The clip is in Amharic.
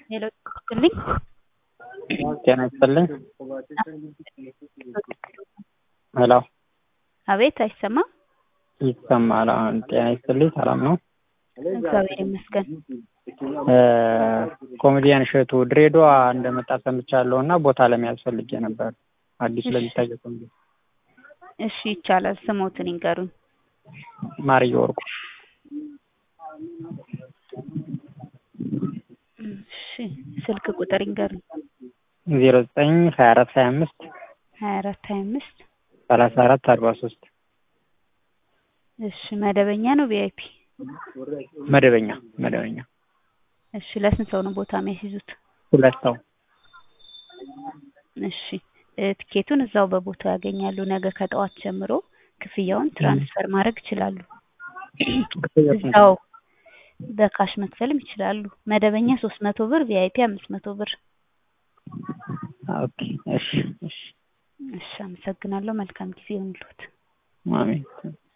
ሄሎ ይስጥልኝ። ጤና ይስጥልኝ። ሄሎ አቤት አይሰማም? ይሰማል። አሁን ጤና ይስጥልኝ። ሰላም ነው? እግዚአብሔር ይመስገን። ኮሜዲያን እሸቱ ድሬዳዋ እንደመጣ ሰምቻለሁ እና ቦታ ለመያዝ ፈልጌ ነበር። አዲስ ለሚታየው ኮሜዲ እሺ ይቻላል። ስሞትን ይንገሩኝ። ማርየ ወርቁ እሺ ስልክ ቁጥር ይንገሩኝ። ዜሮ ዘጠኝ ሀያ አራት ሀያ አምስት ሀያ አራት ሀያ አምስት ሰላሳ አራት አርባ ሶስት እሺ መደበኛ ነው ቪአይፒ? መደበኛ መደበኛ እሺ ለስንት ሰው ነው ቦታ የሚያስይዙት? ሁለት ሰው እሺ እ ትኬቱን እዛው በቦታው ያገኛሉ። ነገ ከጠዋት ጀምሮ ክፍያውን ትራንስፈር ማድረግ ይችላሉ። እዛው በካሽ መክፈልም ይችላሉ። መደበኛ ሶስት መቶ ብር ቪአይፒ አምስት መቶ ብር። ኦኬ እሺ እሺ እሺ አመሰግናለሁ። መልካም ጊዜ ይሁንልዎት። አሜን